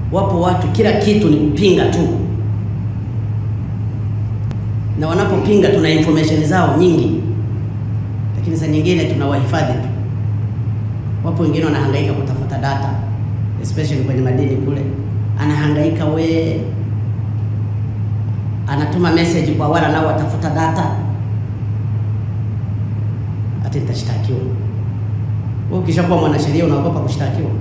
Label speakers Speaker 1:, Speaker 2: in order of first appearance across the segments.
Speaker 1: Wapo watu kila kitu ni kupinga tu, na wanapopinga tuna information zao nyingi, lakini saa nyingine tunawahifadhi tu. Wapo wengine wanahangaika kutafuta data, especially kwenye madini kule, anahangaika we, anatuma message kwa wale nao watafuta data, ati nitashtakiwa. Wewe ukishakuwa mwanasheria unaogopa kushtakiwa?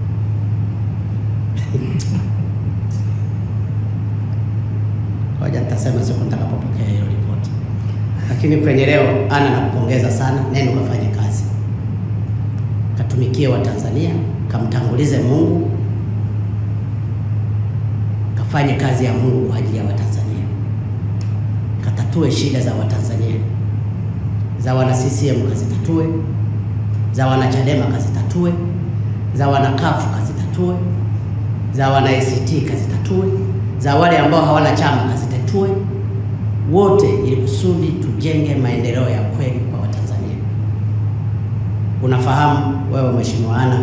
Speaker 1: Ngoja nitasema siku nitakapopokea hiyo ripoti, lakini kwenye leo, ana nakupongeza sana, nenda ukafanye kazi, katumikie Watanzania, kamtangulize Mungu, kafanye kazi ya Mungu kwa ajili ya Watanzania, katatue shida za Watanzania, za wana CCM kazitatue, za wana Chadema kazitatue, za wana kafu kazitatue, za wana ACT kazitatue, za wale ambao hawana chama kazitatue, wote ili kusudi tujenge maendeleo ya kweli kwa Watanzania. Unafahamu wewe Mheshimiwa Anna,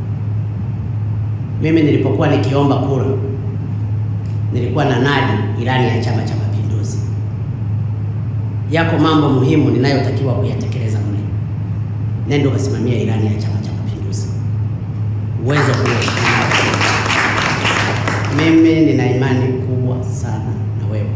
Speaker 1: mimi nilipokuwa nikiomba kura nilikuwa na nadi ilani ya Chama cha Mapinduzi. Yako mambo muhimu ninayotakiwa kuyatekeleza mle, nenda ukasimamia ilani ya Chama cha Mapinduzi. Uwezo huo mimi nina imani kubwa sana na wewe,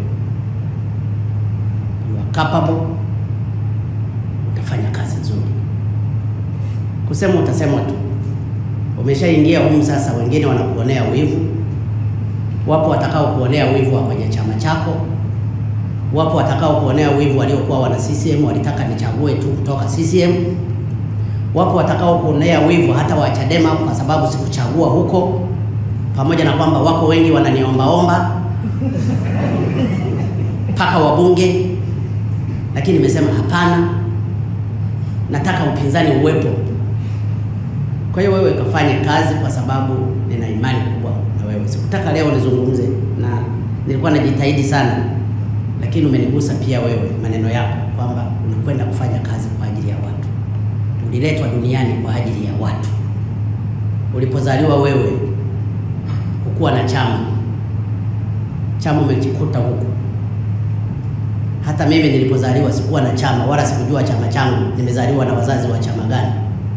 Speaker 1: you are capable, utafanya kazi nzuri. Kusema utasema tu, umeshaingia humu sasa, wengine wanakuonea wivu. Wapo watakao kuonea wivu wa kwenye chama chako, wapo watakao kuonea wivu waliokuwa wana CCM walitaka nichague tu kutoka CCM, wapo watakao kuonea wivu hata wa Chadema kwa sababu sikuchagua huko pamoja na kwamba wako wengi wananiombaomba mpaka wabunge, lakini nimesema hapana, nataka upinzani uwepo. Kwa hiyo wewe kafanye kazi, kwa sababu nina imani kubwa na wewe. Sikutaka leo nizungumze, na nilikuwa najitahidi sana, lakini umenigusa pia wewe, maneno yako kwamba unakwenda kufanya kazi kwa ajili ya watu. Uliletwa duniani kwa ajili ya watu. Ulipozaliwa wewe kuwa na chama chama umekikuta huku. Hata mimi nilipozaliwa sikuwa na chama wala sikujua chama changu, nimezaliwa na wazazi wa chama gani,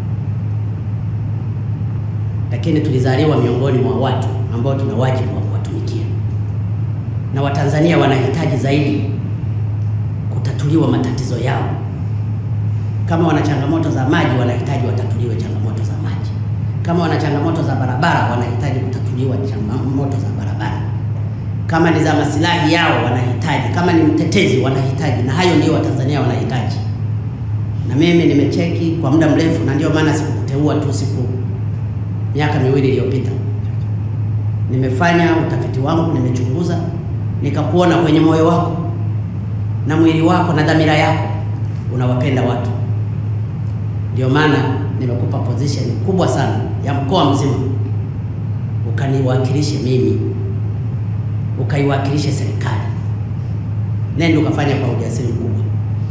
Speaker 1: lakini tulizaliwa miongoni mwa watu ambao tuna wajibu wa kuwatumikia, na Watanzania wanahitaji zaidi kutatuliwa matatizo yao. Kama wana changamoto za maji, wanahitaji watatuliwe changamoto za maji. Kama wana changamoto za barabara, wanahitaji kutatuliwa changamoto za barabara. Kama ni za masilahi yao, wanahitaji. Kama ni mtetezi, wanahitaji, na hayo ndio Watanzania wanahitaji. Na mimi nimecheki kwa muda mrefu, na ndio maana sikukuteua tu siku miaka miwili iliyopita. Nimefanya utafiti wangu, nimechunguza, nikakuona kwenye moyo wako na mwili wako na dhamira yako unawapenda watu, ndio maana nimekupa position kubwa sana ya mkoa mzima, ukaniwakilishe mimi, ukaiwakilishe serikali. Nenda ukafanya kwa ujasiri mkubwa.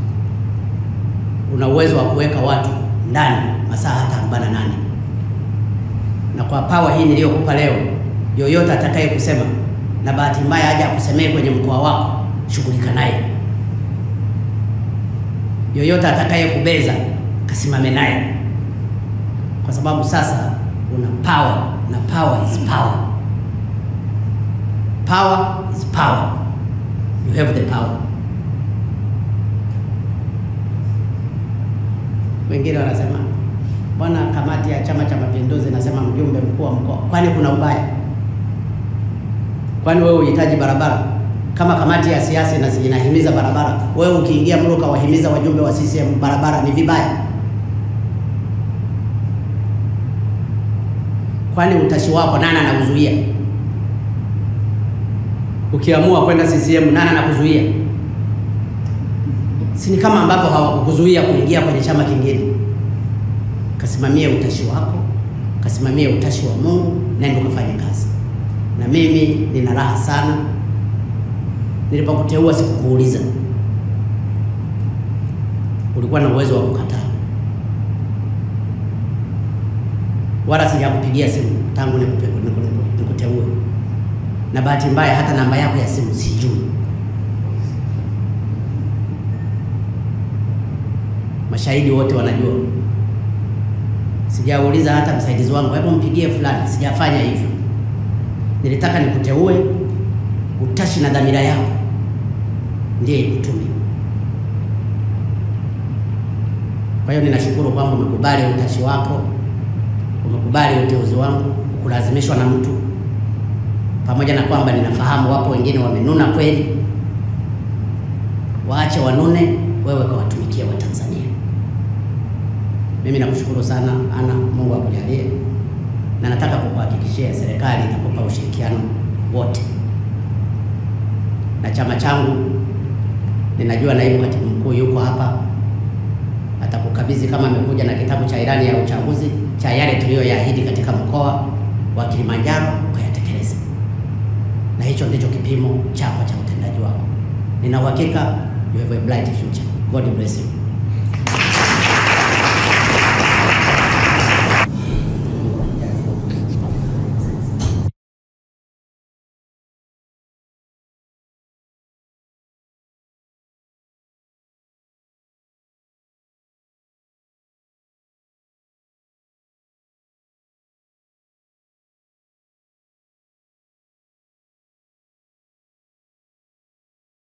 Speaker 1: Una uwezo wa kuweka watu ndani masaa hata 48 na kwa pawa hii niliyokupa leo, yoyote atakaye kusema na bahati mbaya aje akusemee kwenye mkoa wako, shughulika naye. Yoyote atakaye kubeza, kasimame naye kwa sababu sasa una power na power is power. Power is power. You have the power. Wengine wanasema bwana, kamati ya Chama cha Mapinduzi nasema mjumbe mkuu wa mkoa, kwani kuna ubaya? Kwani wewe uhitaji barabara? Kama kamati ya siasa inahimiza barabara, wewe ukiingia mlo ukawahimiza wajumbe wa CCM barabara, ni vibaya? Kwani utashi wako nani anakuzuia? Ukiamua kwenda CCM nani anakuzuia? Si ni kama ambapo hawakukuzuia kuingia kwenye chama kingine? Kasimamie utashi wako, kasimamie utashi wa Mungu, nenda ukafanye kazi. Na mimi nina raha sana, nilipokuteua sikukuuliza, ulikuwa na uwezo wa kukataa wala sijakupigia simu tangu nikuteue. na bahati mbaya hata namba yako ya simu sijui. Mashahidi wote wanajua, sijauliza hata msaidizi wangu, hebu mpigie fulani. Sijafanya hivyo, nilitaka nikuteue, utashi na dhamira yako ndiye ikutume. Kwa hiyo ninashukuru kwamba umekubali utashi wako, umekubali uteuzi wangu, ukulazimishwa na mtu, pamoja na kwamba ninafahamu wapo wengine wamenuna kweli. Waache wanune, wewe kawatumikia Watanzania. Mimi nakushukuru sana Ana, Mungu akujalie, na nataka kukuhakikishia serikali itakupa ushirikiano wote, na chama changu ninajua naibu katibu mkuu yuko hapa, atakukabidhi kama amekuja na kitabu cha ilani ya uchaguzi cha yale tuliyoyaahidi katika mkoa wa Kilimanjaro ukayatekeleza, na hicho ndicho kipimo chako cha utendaji wako. Nina uhakika you have a bright future. God bless you.